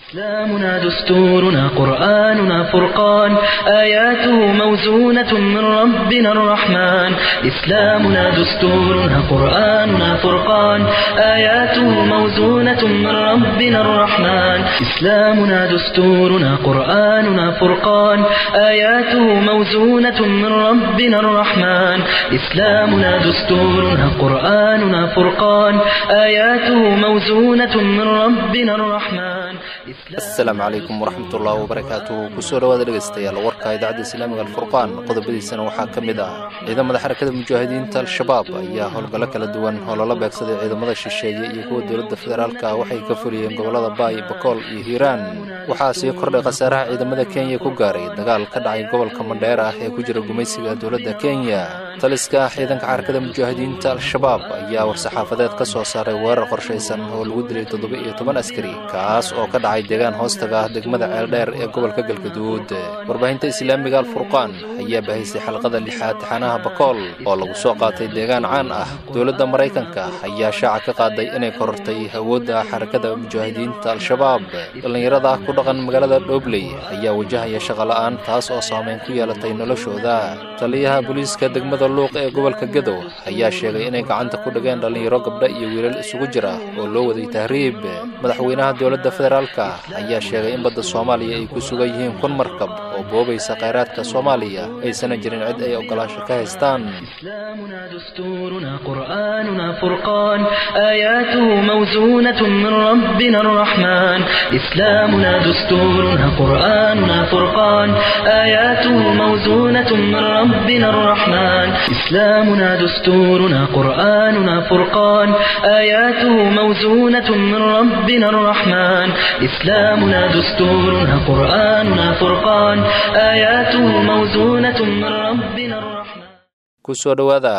إسلامنا دستورنا قرآننا فرقان آياته موزونة من ربنا الرحمن إسلامنا دستورنا قرآننا فرقان آياته موزونة من ربنا الرحمن إسلامنا دستورنا قرآننا فرقان آياته موزونة من ربنا الرحمن إسلامنا دستورنا قرآننا فرقان آياته موزونة من ربنا الرحمن asalaamu calaykum waraxmatullaahi wabarakaatuhu kusoo dhawaada dhegaystayaal warka idaacadda islaamiga alfurqaan qodobadiisana waxaa ka mid ah ciidamada xarakada mujaahidiinta al-shabaab ayaa howlgallo kala duwan oo lala beegsaday ciidamada shisheeye iyo kuwa dowladda federaalka waxay ka fuliyeen gobollada baay bakool iyo hiiraan waxaa sii kordhay khasaaraha ciidamada kenya ku gaaray dagaal ka dhacay gobolka mandheer ah ee ku jira gumaysiga dowladda kenya taliska ciidanka xarakada mujaahidiinta al-shabaab ayaa war-saxaafadeed ka soo saaray weerar qorshaysan oo lagu dilay toddoba iyo toban askari kaas oo ka dhacay deegaan hoostaga ah degmada ceeldheer ee gobolka galgaduud warbaahinta islaamiga alfurqaan ayaa bahaysay xalqada lixaad taxanaha bakool oo lagu soo qaatay deegaan caan ah dowladda maraykanka ayaa shaaca ka qaaday inay korortay awoodda xarakada mujaahidiinta al-shabaab dhallinyarada ku dhaqan magaalada dhobley ayaa wajahaya shaqola'aan taas oo saamayn ku yeelatay noloshooda taliyaha booliiska degmada luuq ee gobolka gadow ayaa sheegay inay gacanta ku dhigeen dhallinyaro gabdha iyo wiilal isugu jira oo loo waday tahriib madaxweynaha dowladda federaalka ayaa sheegay in badda soomaaliya ay ku sugan yihiin kun markab oo boobaysa khayraadka soomaaliya aysana jirin cid ay oggolaansho ka haystaan إسلامنا دستورنا قرآننا فرقان آياته موزونة من ربنا الرحمن إسلامنا دستورنا قرآننا فرقان آياته موزونة من ربنا الرحمن إسلامنا دستورنا قرآننا فرقان آياته موزونة من ربنا الرحمن إسلامنا دستورنا قرآننا فرقان آياته موزونة من ربنا الرحمن kusoo dhowaada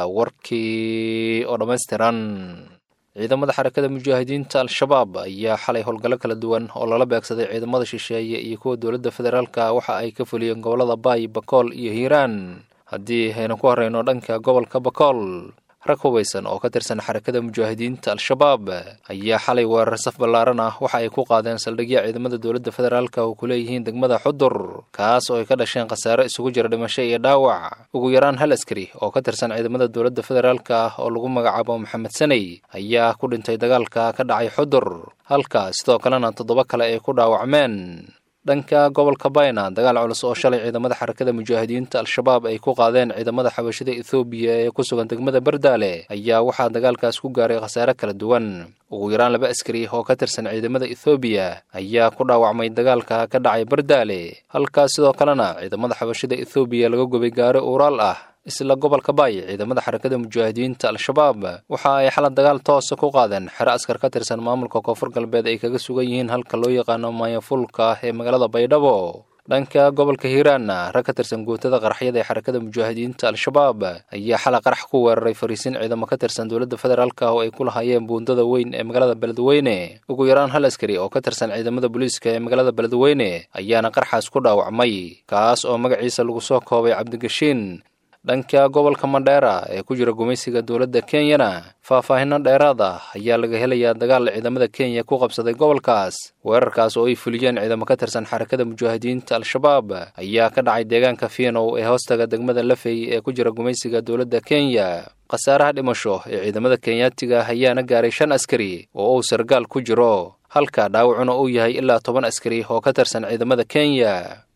warkii oo dhammaystiran ciidamada xarakada mujaahidiinta al-shabaab ayaa xalay howlgallo kala duwan oo lala beegsaday ciidamada shisheeye iyo kuwa dowladda federaalka waxa ay ka fuliyeen gobollada baay bakool iyo hiiraan haddii aynu ku horreyno dhanka gobolka bakool rag hubaysan oo ka tirsan xarakada mujaahidiinta al-shabaab ayaa xalay weerar saf ballaaran ah waxa ay ku qaadeen saldhigya ciidamada dowladda federaalka oo ku leeyihiin degmada xudur kaas oo ay ka dhasheen khasaare isugu jira dhimasho iyo dhaawac ugu yaraan hal askari oo ka tirsan ciidamada dowladda federaalka ah oo lagu magacaabo maxamed saney ayaa ku dhintay dagaalka ka dhacay xudur halka sidoo kalena toddoba kale ay ku dhaawacmeen dhanka gobolka bayna dagaal culus oo shalay ciidamada xarakada mujaahidiinta al-shabaab ay ku qaadeen ciidamada xabashida ethoobiya ee ku sugan degmada bardaale ayaa waxaa dagaalkaas ku gaaray khasaare kala duwan ugu yaraan laba askari oo ka tirsan ciidamada ethoobiya ayaa ku dhaawacmay dagaalka ka dhacay bardaale halkaas sidoo kalena ciidamada xabashida ethoobiya laga gubay gaari uuraal ah isla gobolka baay ciidamada xarakada mujaahidiinta al-shabaab waxa ay xalad dagaal toosa ku qaadeen xero askar ka tirsan maamulka koonfur galbeed ay kaga sugan yihiin halka loo yaqaano maayafulka ee magaalada baydhabo dhanka gobolka hiiraanna rag ka tirsan guutada qaraxyada ee xarakada mujaahidiinta al-shabaab ayaa xala qarax ku weeraray fariisin ciidamo ka tirsan dowladda federaalka oo ay ku lahaayeen buundada weyn ee magaalada beledweyne ugu yaraan hal askari oo ka tirsan ciidamada booliiska ee magaalada beledweyne ayaana qarxaas ku dhaawacmay kaas oo magaciisa lagu soo koobay cabdigashiin dhanka gobolka mandheera ee ku jira gumaysiga dowladda kenyana faahfaahinno dheeraad ah ayaa laga helayaa dagaal ciidamada kenya ku qabsaday gobolkaas weerarkaas oo ay fuliyeen ciidamo ka tirsan xarakada mujaahidiinta al-shabaab ayaa ka dhacay deegaanka fiinow ee hoostaga degmada lafey ee ku jira gumaysiga dowladda kenya khasaaraha dhimasho ee ciidamada kenyaatiga ayaana gaaray shan askari oo uu sargaal ku jiro halka dhaawacuna uu yahay ilaa toban askari oo ka tirsan ciidamada kenya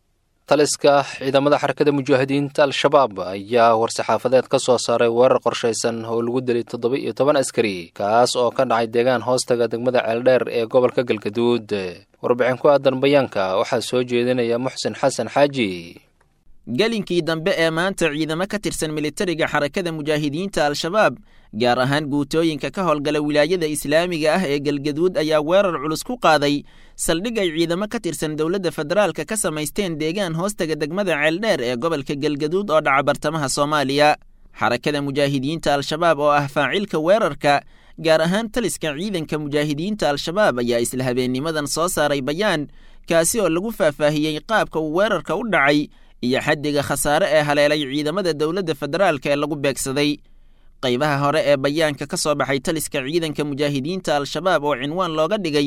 taliska ciidamada xarakada mujaahidiinta al-shabaab ayaa war-saxaafadeed ka soo saaray weerar qorshaysan oo lagu dilay toddoba iyo toban askari kaas oo ka dhacay deegaan hoostaga degmada ceeldheer ee gobolka galgaduud warbixin ku aadan bayaanka waxaa soo jeedinaya muxsin xasan xaaji gelinkii dambe ee maanta ciidamo ka tirsan militariga xarakada mujaahidiinta al-shabaab gaar ahaan guutooyinka ka howlgala wilaayada islaamiga ah ee galgaduud ayaa weerar culus ku qaaday saldhig ay ciidamo ka tirsan dowladda federaalka ka samaysteen deegaan hoostaga degmada ceeldheer ee gobolka galgaduud oo dhaca bartamaha soomaaliya xarakada mujaahidiinta al-shabaab oo ah faacilka weerarka gaar ahaan taliska ciidanka mujaahidiinta al-shabaab ayaa isla habeennimadan soo saaray bayaan kaasi oo lagu faahfaahiyey qaabka uu weerarka u dhacay iyo xaddiga khasaare ee haleelay ciidamada dowladda federaalka ee lagu beegsaday qaybaha hore ee bayaanka ka soo baxay taliska ciidanka mujaahidiinta al-shabaab oo cinwaan looga dhigay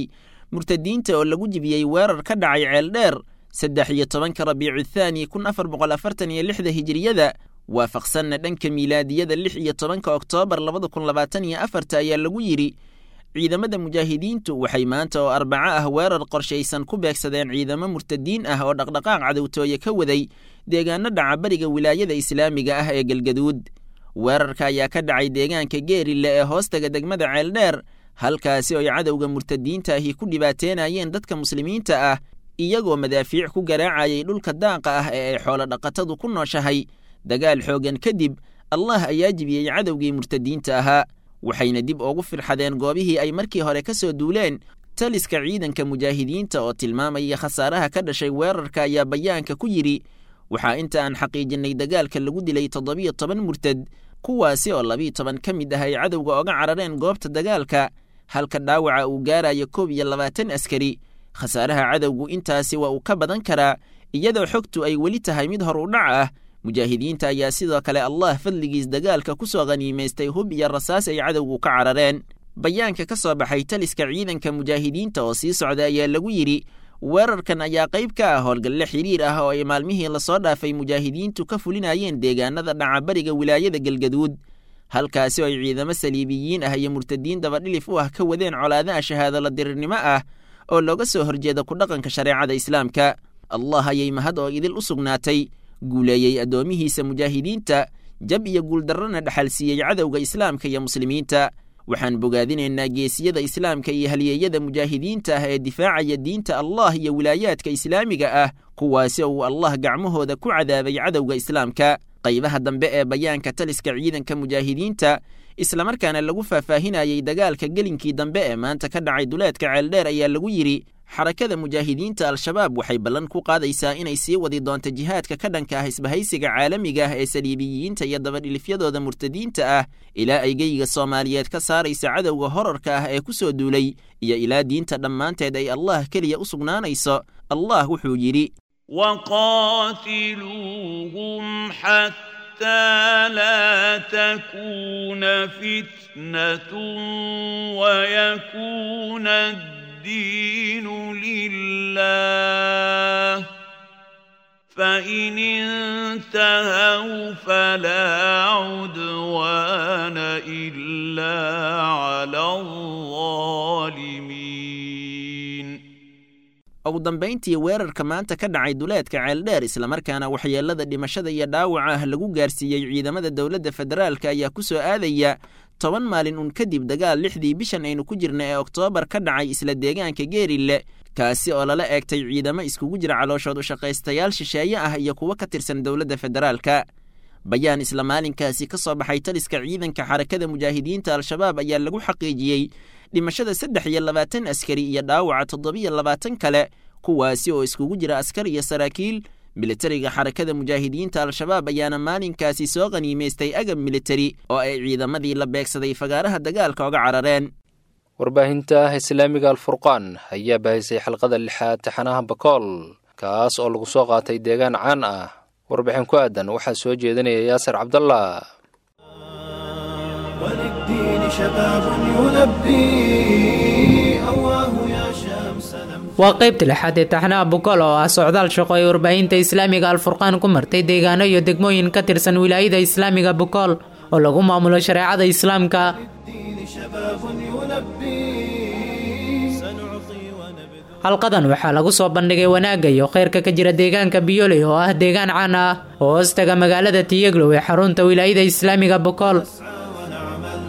murtadiinta oo lagu jibiyey weerar ka dhacay ceeldheer saddex iyo tobanka rabiicu thaani kun afar boqol afartan iyo lixda hijiriyada waafaqsanna dhanka miilaadiyada lix iyo tobanka oktoobar labada kun labaatan iyo afarta ayaa lagu yidhi ciidamada mujaahidiintu waxay maanta oo arbaco ah weerar qorshaysan ku beegsadeen ciidamo murtadiin ah oo dhaqdhaqaaq cadowtooye ka waday deegaano dhaca bariga wilaayada islaamiga ah ee galgaduud weerarka ayaa ka dhacay deegaanka geerille ee hoostaga degmada ceeldheer halkaasi oo ay cadowga murtadiinta ahi ku dhibaateenayeen dadka muslimiinta ah iyagoo madaafiic ku garaacayay dhulka daaqa ah ee ay xoolo dhaqatadu ku nooshahay dagaal xooggan kadib allah ayaa jibiyey cadowgii murtadiinta ahaa waxayna dib ugu firxadeen goobihii ay markii hore ka soo duuleen taliska ciidanka mujaahidiinta oo tilmaamaya khasaaraha ka dhashay weerarka ayaa bayaanka ku yidhi waxaa inta aan xaqiijinnay dagaalka lagu dilay toddobiyo toban murtad kuwaasi oo labiiyo toban ka mid ah ay cadowga oga carareen goobta dagaalka halka dhaawaca uu gaarayo koob iyo labaatan askari khasaaraha cadowgu intaasi waa uu ka badan karaa iyadoo xogtu ay weli tahay mid hor u dhac ah mujaahidiinta ayaa sidoo kale allah fadligiis dagaalka ku soo khaniimaystay hub iyo rasaas ay cadowgu ka carareen bayaanka ka soo baxay taliska ciidanka mujaahidiinta oo sii socda ayaa lagu yidhi weerarkan ayaa qayb ka ah howlgalle xiriir ah oo ay maalmihii lasoo dhaafay mujaahidiintu ka fulinayeen deegaanada dhaca bariga wilaayada galgaduud halkaasi oo ay ciidamo saliibiyiin ah iyo murtadiin dabadhilif u ah ka wadeen colaadaha shahaadolo dirirnimo ah oo looga soo horjeeda ku dhaqanka shareecada islaamka allah ayay mahad oo idil u sugnaatay guuleeyey addoomihiisa mujaahidiinta jab iyo guuldarrana dhexalsiiyey cadowga islaamka iyo muslimiinta waxaan bogaadinaynaa geesiyada islaamka iyo halyeeyada mujaahidiinta ah ee difaacaya diinta allah iyo wilaayaadka islaamiga ah kuwaasi oo uu allah gacmahooda ku cadaabay cadowga islaamka qaybaha dambe ee bayaanka taliska ciidanka mujaahidiinta islamarkaana lagu faahfaahinayey dagaalka gelinkii dambe ee maanta ka dhacay duleedka ceeldheer ayaa lagu yidhi xarakada mujaahidiinta al-shabaab waxay ballan ku qaadaysaa inay sii wadi doonto jihaadka ka dhanka ah isbahaysiga caalamiga ah ee saliibiyiinta iyo dabadhilifyadooda murtadiinta ah ilaa ay geyiga soomaaliyeed ka saaraysa cadowga horarka ah ee ku soo duulay iyo ilaa diinta dhammaanteed ay allah keliya u sugnaanayso allah wuxuu yidhi وقاتلوهم حتى لا تكون فتنة ويكون الدين لله فإن انتهوا فلا عدوان إلا على الظالمين ugu dambayntii weerarka maanta ka dhacay duleedka ceeldheer islamarkaana waxyeelada dhimashada iyo dhaawaca ah lagu gaarsiiyey ciidamada dowladda federaalka ayaa ku soo aadaya toban maalin un kadib dagaal lixdii bishan aynu ku jirna ee oktoobar ka dhacay isla deegaanka geerille kaasi oo lala eegtay ciidamo iskugu jira calooshood ushaqaystayaal shisheeye ah iyo kuwo ka tirsan dowladda federaalka bayaan isla maalinkaasi ka soo baxay taliska ciidanka xarakada mujaahidiinta al-shabaab ayaa lagu xaqiijiyey dhimashada saddex iyo labaatan askari iyo dhaawaca toddobiyo labaatan kale kuwaasi oo iskugu jira askar iyo saraakiil militariga xarakada mujaahidiinta al-shabaab ayaana maalinkaasi soo qaniimaystay agab militari oo ay ciidamadii la beegsaday fagaaraha dagaalka oga carareen warbaahinta islaamiga alfurqaan ayaa baahisay xalqada lixaad taxanaha bakool kaas oo lagu soo qaatay deegaan caan ah warbixin ku aadan waxaa soo jeedinaya yaasir cabdallah وللدين شباب يلبي أواه يا شمس waa qaybta lixaad ee taxnaha bukol oo ah socdaal shaqo ay warbaahinta islaamiga alfurqaan ku martay deegaano iyo degmooyin ka tirsan wilaayada islaamiga bukol oo lagu maamulo shareecada islaamka الدين شباب يلبي سنعطي ونبذل halqadan waxaa lagu soo bandhigay wanaagga iyo khayrka ka jira deegaanka biyoley oo ah deegaan caan ah oo hoostaga magaalada tiyeglow ee xarunta wilaayada islaamiga bukol ونعمل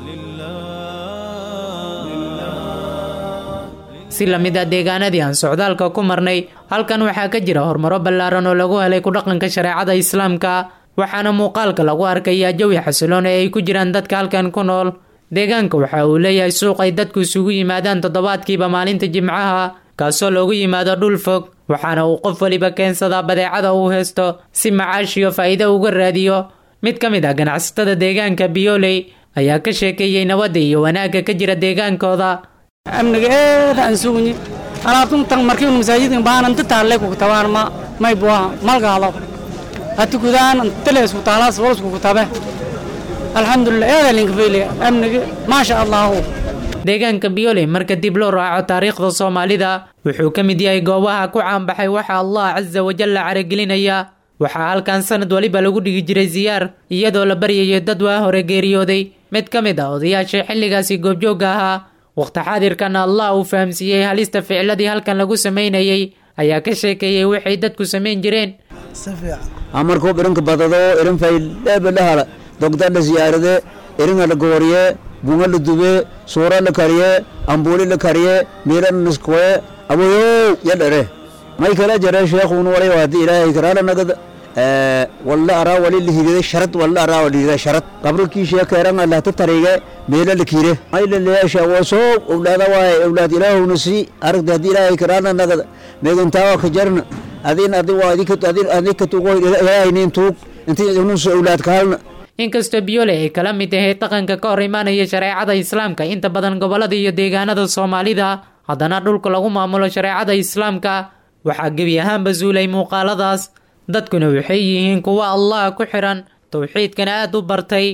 si la mid ah deegaanadii aan socdaalka ku marnay halkan waxaa ka jira horumaro ballaaran oo lagu helay ku dhaqanka shareecada islaamka waxaana muuqaalka lagu arkayaa jawi xasiloon ee ay ku jiraan dadka halkan ku nool deegaanka waxa uu leeyahay suuq ay dadku isugu yimaadaan toddobaadkiiba maalinta jimcaha kaasoo loogu yimaado dhul fog waxaana uu qof weliba keensadaa badeecada uu haysto si macaash iyo faa'iido uga raadiyo mid ka mid ah ganacsatada deegaanka biyoley ayaa ka sheekeeyey nabadda iyo wanaagga ka jira deegaankooda amniga eeda aan sugni alaabtuntan markiin masaajidkan baanan tataale ku tabaan ma may buaha malgaalo hati kudaan talees ku taalaas walas ku tabe alxamdulillah eeda linka feyle amniga maasha allah deegaanka biyooley marka dib loo raaco taariikhda soomaalida wuxuu ka mid yahay goobaha ku caanbaxay waxa allah casa wajalla caragelinaya waxaa halkan sanad waliba lagu dhigi jiray siyaar iyadoo la baryayo dad waa hore geeriyooday mid ka mid ah odayaasha xilligaasi goobjoogga ahaa waqti xaadirkan allah uu fahamsiiyey halista ficladii halkan lagu samaynayay ayaa ka sheekeeyey waxay dadku samayn jireen amarkuu irinka badado irin faydheebadhahala dogda la siyaarade iringa la gooriye bunga la dube suura la kariye ambuuli la kariye miilan niskoye aboyow yadhere may kala jare sheekhun walay waadi ilaahay karaala nagad walla araa wali lihigide sharad walla araa walihigide sharad qabrikii sheekeeranga lahta tarige meela la kiire may laleesha wasoo owlaada waaye owlaad ilaahowna si aragda haddii ilaahay karaala nagad meegantaawa ka jarna adin adi waa adika tuugo ilaahaynin tuug intii unus owlaad kaalna inkastoo biyole ay kala mid ahayd dhaqanka ka hor imaanaya shareecada islaamka inta badan gobolada iyo deegaanada soomaalida haddana dhulka lagu maamulo shareecada islaamka waxaa gebi ahaanba suulay muuqaaladaas dadkuna waxay yihiin kuwa allah ku xiran towxiidkana aada u bartay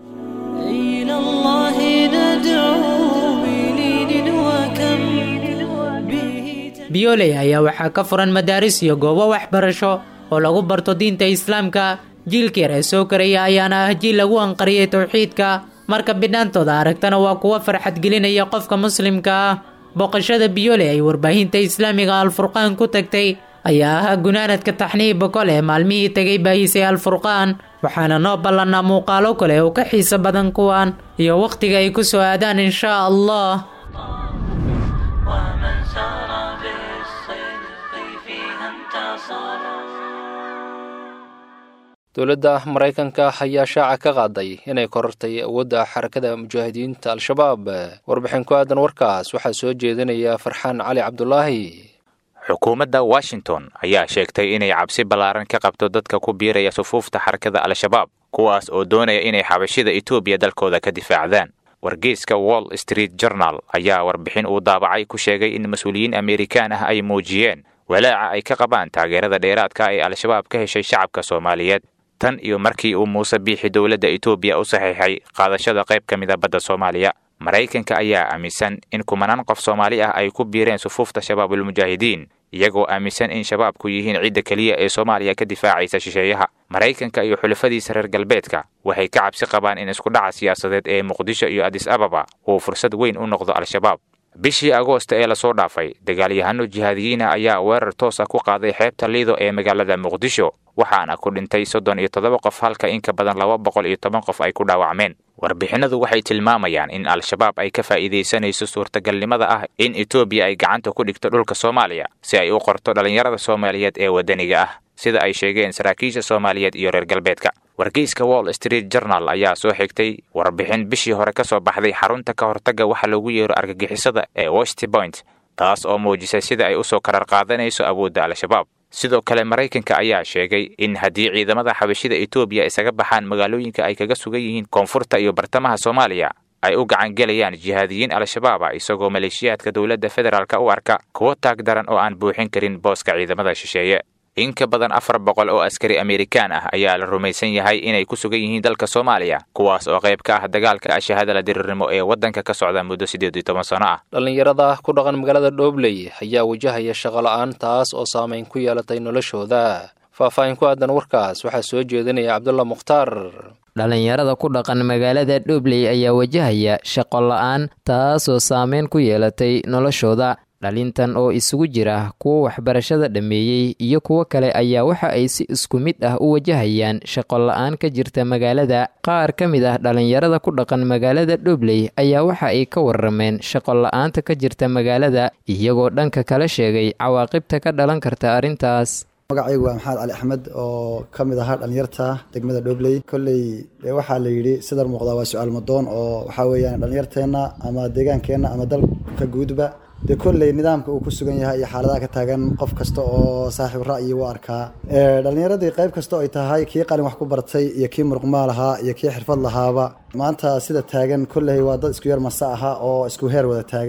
biyoley ayaa waxaa ka furan madaaris iyo goobo waxbarasho oo lagu barto diinta islaamka jiilka yar ee soo karaya ayaana ah jiil lagu anqariyay towxiidka marka bidhaantooda aragtana waa kuwa farxad gelinaya qofka muslimka ah booqashada biyole ay warbaahinta islaamiga alfurqaan ku tagtay ayaa ahaa gunaanadka taxniib bokol ee maalmihii tegay baahisay alfurqaan waxaana noo ballannaa muuqaalo kale oo ka xiiso badan kuwan iyo wakhtiga ay ku soo aadaan inshaa allah dowladda maraykanka ayaa shaaca ka qaaday inay korortay awoodda xarakada mujaahidiinta al-shabaab warbixin ku aadan warkaas waxaa soo jeedinaya farxaan cali cabdulaahi xukuumadda washington ayaa sheegtay inay cabsi ballaaran ka qabto dadka ku biiraya sufuufta xarakada al-shabaab kuwaas oo doonaya inay xabashida etoobiya dalkooda ka difaacdaan wargeyska wall street journal ayaa warbixin uu daabacay ku sheegay in mas-uuliyiin amerikaan ah ay muujiyeen walaaca ay ka qabaan taageerada dheeraadka ee al-shabaab ka heshay shacabka soomaaliyeed tan iyo markii uu muuse biixi dowladda etoobiya u saxiixay qaadashada qayb ka mida badda soomaaliya maraykanka ayaa aaminsan in kumanaan qof soomaali ah ay ku biireen sufuufta shabaabulmujaahidiin iyagoo aaminsan in shabaabku yihiin cidda keliya ee soomaaliya ka difaacaysa shisheeyaha maraykanka iyo xulafadiisa reer galbeedka waxay ka cabsi qabaan in iskudhaca siyaasadeed ee muqdisho iyo adis ababa uu fursad weyn u noqdo al-shabaab bishii agoosta ee lasoo dhaafay dagaalyahano jihaadiyiina ayaa weerar toos ah ku qaaday xeebta liido ee magaalada muqdisho waxaana ku dhintay soddon iyo toddoba qof halka in ka badan laba boqol iyo toban qof ay ku dhaawacmeen warbixinadu waxay tilmaamayaan in al-shabaab ay ka faa'iidaysanayso suurtagalnimada ah in etoobiya ay gacanta ku dhigto dhulka soomaaliya si ay u qorto dhallinyarada soomaaliyeed ee waddaniga ah sida ay sheegeen saraakiisha soomaaliyeed iyo reer galbeedka wargeyska wall street journal ayaa soo xigtay warbixin bishii hore ka soo baxday xarunta ka hortagga waxa loogu yeero argagixisada ee west point taas oo muujisay sida ay usoo karar qaadanayso awoodda al-shabaab sidoo kale maraykanka ayaa sheegay in haddii ciidamada xabashida etoobiya isaga baxaan magaalooyinka ay kaga sugan yihiin koonfurta iyo bartamaha soomaaliya ay u gacan gelayaan jihaadiyiin al-shabaab ah isagoo maleeshiyaadka dowladda federaalk u arka kuwo taag daran oo aan buuxin karin booska ciidamada shisheeye in ka badan afar boqol oo askari amerikaan ah ayaa la rumaysan yahay inay ku sugan yihiin dalka soomaaliya kuwaas oo qayb ka ah dagaalka ashahadala dirirnimo ee waddanka ka socda muddo siddeed iyo toban sano ah dhallinyarada ku dhaqan magaalada dhoobley ayaa wajahaya shaqo la-aan taas oo saamayn ku yeelatay noloshooda faahfaahin ku aadan warkaas waxaa soo jeedinaya cabdulla mukhtaar dhallinyarada ku dhaqan magaalada dhoobley ayaa wajahaya shaqo la-aan taasoo saameyn ku yeelatay noloshooda dhalintan oo isugu jira kuwa waxbarashada dhammeeyey iyo kuwo kale ayaa waxa ay si isku mid ah u wajahayaan shaqo la-aan ka jirta magaalada qaar ka mid ah dhallinyarada ku dhaqan magaalada dhobley ayaa waxa ay ka warameen shaqo la-aanta ka jirta magaalada iyagoo dhanka kala sheegay cawaaqibta ka dhalan karta arrintaas magacaygu waa maxamed cali axmed oo ka mid ahaa dhallinyarta degmada dhobley kolley waxaa la yidhi sidar muuqdaa waa su-aal madoon oo waxaa weeyaan dhallinyarteenna ama deegaankeenna ama dalka guudba dee kolley nidaamka uu ku sugan yahay iyo xaaladaha ka taagan qof kasta oo saaxiib ra'yi u arkaa dhallinyaradii qayb kasta oo ay tahay kii qalin wax ku bartay iyo kii muruqmaa lahaa iyo kii xirfad lahaaba maanta sida taagan kolley waa dad isku yar masa aha oo isku heer wada taagan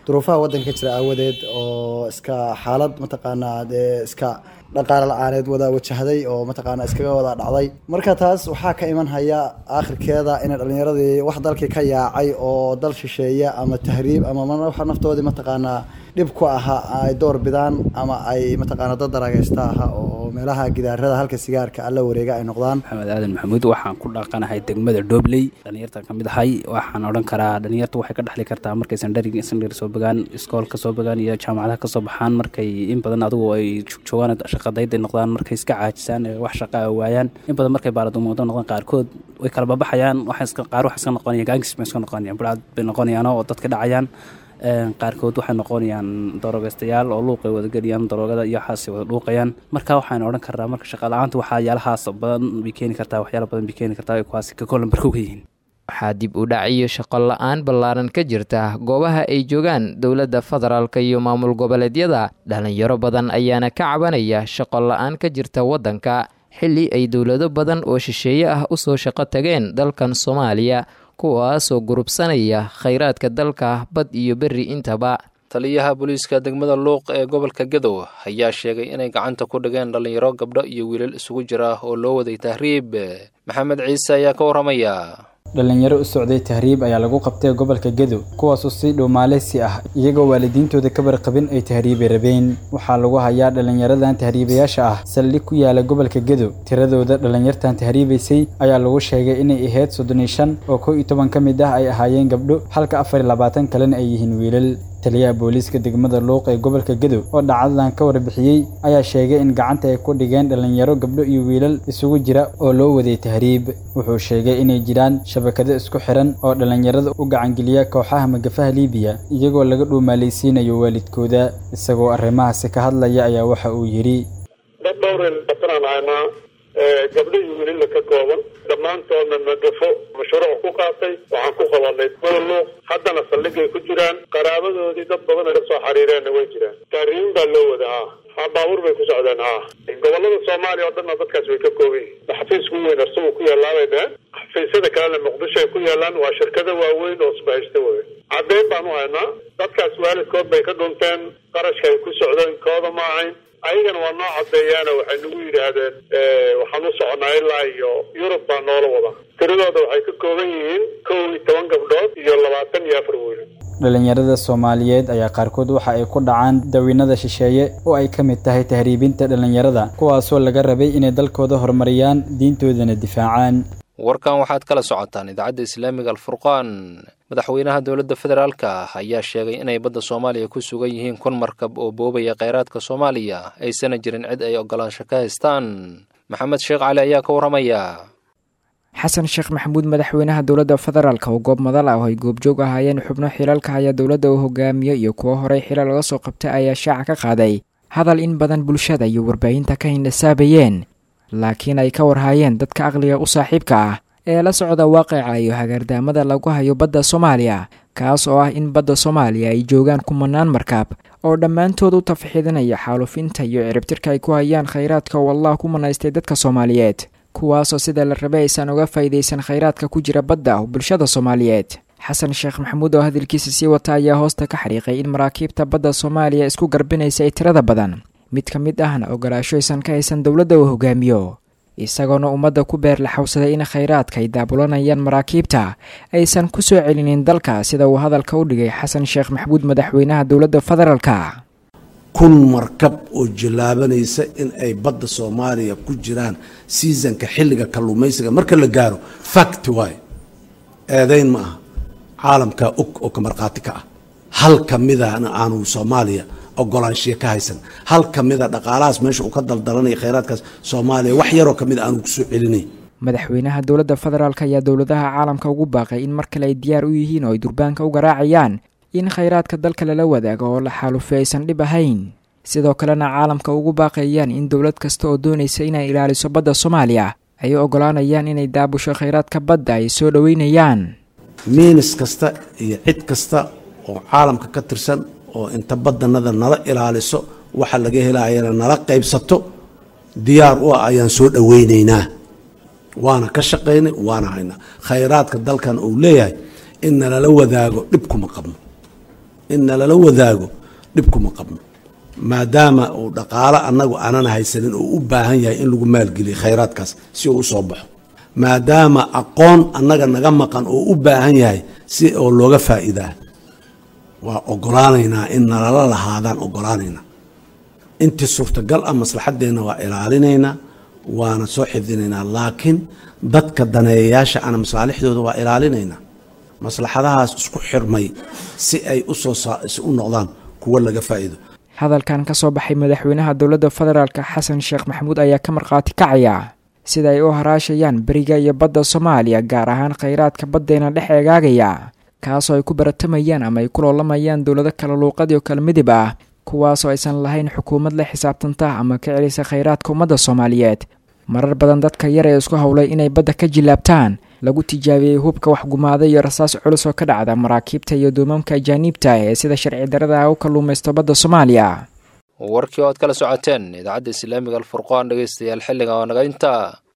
duruufaha waddanka ka jira aawadeed oo iska xaalad mataqaanaa dee iska dhaqaale la-aaneed wada wajahday oo mataqaana iskaga wada dhacday marka taas waxaa ka iman haya aakhirkeeda inay dhallinyaradii wax dalkii ka yaacay oo dal shisheeye ama tahriib ama waxa naftoodii mataqaanaa dhib ku ahaa ay door bidaan ama ay mataqaana dad daragaysta aha oo meelaha gidaarada halka sigaarka alla wareega ay noqdaan maxamed aadan maxamuud waxaan ku dhaqanahay degmada dhobley dhalinyarta ka mid ahay waxaan odhan karaa dhalinyartu waxay ka dhexli kartaa markay sandhari sandhar soo bogaan iskoolka soo bogaan iyo jaamacadaha kasoo baxaan markay in badan adigu ay joogaan shaqadayday noqdaan markay iska caajisaan wax shaqa a waayaan in badan markay baaladumodo noqdaan qaarkood way kala babaxayaan qaar wax iska noqonayaan gaangis bay iska noqonayaan budhcad bay noqonayaan oo dadka dhacayaan qaarkood waxay noqonayaan darogeystayaal oo luuqay wadageliyaan daroogada iyo waxaas wada dhuuqayaan marka waxaan odhan karnaa marka shaqala-aanta waxyaalahaas badan bay keeni kartaa waxyaala badan bay keeni kartaa kuwaasi ka kolanbar ka yihiin waxaa dib u dhac iyo shaqo la-aan ballaaran ka jirta goobaha ay joogaan dowladda federaalk iyo maamul goboleedyada dhalinyaro badan ayaana ka cabanaya shaqo la-aan ka jirta waddanka xilli ay dowlado badan oo shisheeye ah usoo shaqo tageen dalkan soomaaliya kuwaasoo gurubsanaya khayraadka dalka bad iyo berri intaba taliyaha booliiska degmada luuq ee gobolka gadow ayaa sheegay inay gacanta ku dhigeen dhallinyaro gabdho iyo wiilal isugu jira oo loo waday tahriib maxamed ciise ayaa ka warramaya dhalinyaro u socday tahriib ayaa lagu qabtay gobolka gedo kuwaasoo si dhow maaleysi ah iyagoo waalidiintooda ka warqabin ay tahriibi rabeen waxaa lagu hayaa dhalinyaradan tahriibayaasha ah saldhig ku yaala gobolka gedo tiradooda dhalinyartan tahriibaysay ayaa lagu sheegay inay ahayd soddon iyo shan oo kow iyo toban ka mid ah ay ahaayeen gabdho halka afar iyo labaatan kalena ay yihiin wiilal taliyaha booliiska degmada luuq ee gobolka gedo oo dhacdadan ka warbixiyey ayaa sheegay in gacanta ay ku dhigeen dhalinyaro gabdho iyo wiilal isugu jira oo loo waday tahriib wuxuu sheegay inay jiraan shabakado isku xiran oo dhalinyarada u gacangeliya kooxaha magafaha liibiya iyagoo laga dhuumaalaysiinayo waalidkooda isagoo arrimahaasi ka hadlaya ayaa waxa uu yidhi dad dhowreen batanaan haynaa gabdho iyo wiilila ka kooban dhammaantoodna magafo mashruuc ku qaatay waxaan ku qabanay luuq haddana saldhigay ku jiraan qaraabadoodii dad badan ay ka soo xariireenna way jiraan taariin baa loo wada haa ha baabuur bay ku socdeen haa gobolada soomaaliya oo dhanna dadkaas way ka kooban yihin xafiis ku weyn arsugu ku yaalaabay dheheen xafiisyada kalena muqdisho ay ku yaalaan waa shirkado waaweyn oo isbahaysta wey caddeyn baan u haynaa dadkaas waalidkood bay ka dhunteen qarashka ay ku socdeen kooda ma ahayn ayagana waa noo caddeeyaana waxay nagu yidhaahdeen waxaan u soconaa ilaa iyo yurub baa noola wada tiradooda waxay ka kooban yihiin kow iyo toban gabdhood iyo labaatan iyo afar wiil dhalinyarada soomaaliyeed ayaa qaarkood waxa ay ku dhacaan dawiinada shisheeye oo ay ka mid tahay tahriibinta dhalinyarada kuwaasoo laga rabay inay dalkooda horumariyaan diintoodana difaacaan warkan waxaad kala socotaan idaacadda islaamiga alfurqaan madaxweynaha dowladda federaalka ayaa sheegay inay badda soomaaliya ku sugan yihiin kun markab oo boobaya kheyraadka soomaaliya aysana jirin cid ay ogolaansho ka haystaan maxamed sheekh cali ayaa ka warramaya xasan sheekh maxamuud madaxweynaha dowladda federaalk oo goob madal ah oo ay goobjoog ahaayeen xubno xilalka haya dowladda uu hogaamiyo iyo kuwo horey xilal laga soo qabtay ayaa shaaca ka qaaday hadal in badan bulshada iyo warbaahinta ka hindhasaabayeen laakiin ay ka warhaayeen dadka aqliga u saaxiibka ah ee la socda waaqica iyo hagaardaamada lagu hayo badda soomaaliya kaas oo ah in badda soomaaliya ay joogaan kumanaan markaab oo dhammaantood u tafxiidinaya xaalufinta iyo ciribtirka ay ku hayaan khayraadka oo allah ku manaystay dadka soomaaliyeed kuwaasoo sida la rabay aysan uga faa'iidaysan khayraadka ku jira badda oo bulshada soomaaliyeed xasan sheekh maxamuud oo hadalkiisa sii wata ayaa hoosta ka xariiqay in maraakiibta badda soomaaliya isku garbinaysa ay tirada badan mid ka mid ahna ogolaasho aysan ka haysan dowladda uu hogaamiyo isagoona ummadda ku beer la xawsaday in khayraadka ay daabulanayaan maraakiibta aysan ku soo celinin dalka sida uu hadalka u dhigay xasan sheekh maxamuud madaxweynaha dowladda federaalka kun markab oo jallaabanaysa in ay badda soomaaliya ku jiraan seasonka xilliga kalluumaysiga marka la gaaro fact waay eedayn ma aha caalamkaa og oo ka markhaati ka ah hal ka midana aanu soomaaliya ogolaanshiya ka haysan hal ka mida dhaqaalahaas meesha uu ka daldalanaya khayraadkaas soomaaliya wax yaroo ka mid aanu kusoo celinay madaxweynaha dowladda federaalk ayaa dowladaha caalamka ugu baaqay in mar kale ay diyaar u yihiin oo ay durbaanka u garaacayaan in khayraadka dalka lala wadaago oo la xaalufay aysan dhib ahayn sidoo kalena caalamka ugu baaqayaan in dowlad kasta oo doonaysa inay ilaaliso badda soomaaliya ay u ogolaanayaan inay daabusho khayraadka badda ay soo dhoweynayaan miinis kasta iyo cid kasta oo caalamka ka tirsan oo inta badanada nala ilaaliso waxa laga helayana nala qaybsato diyaar u ah ayaan soo dhoweynaynaa waana ka shaqaynay waana haynaa khayraadka dalkan uu leeyahay in nalala wadaago dhib kuma qabno in nalala wadaago dhib kuma qabno maadaama uu dhaqaalo annagu aanan haysanin oo u baahan yahay in lagu maalgeliyo khayraadkaas si uu usoo baxo maadaama aqoon annaga naga maqan oo u baahan yahay si oo looga faa'iidaa waa ogolaanaynaa in nalala lahaadaan ogolaanaynaa intii suurtagal ah maslaxaddeenna waa ilaalinaynaa waana soo xifdinaynaa laakiin dadka daneeyayaasha ana masaalixdooda waa ilaalinaynaa maslaxadahaas isku xirmay si ay usoo u noqdaan kuwo laga faa'iido hadalkan ka soo baxay madaxweynaha dowladda federaalk xasan sheekh maxamuud ayaa ka markhaati kacaya sida ay u haraashayaan beriga iyo badda soomaaliya gaar ahaan khayraadka baddeena dhex eegaagaya kaasoo ay ku baratamayaan ama ay ku loolamayaan dowlado kala luuqad iyo kala midib ah kuwaasoo aysan lahayn xukuumad la xisaabtanta ama ka celisa khayraadka ummadda soomaaliyeed marar badan dadka yar ee isku howlay inay badda ka jilaabtaan lagu tijaabiyey hubka waxgumaada iyo rasaas culus oo ka dhacda maraakiibta iyo duumamka ajaaniibta ee sida sharci darada ah u kalluumaysto badda soomaaliya warkii oo aad kala socoteen idaacadda islaamiga alfurqaan dhegeystayaal xilliga oo naga intaa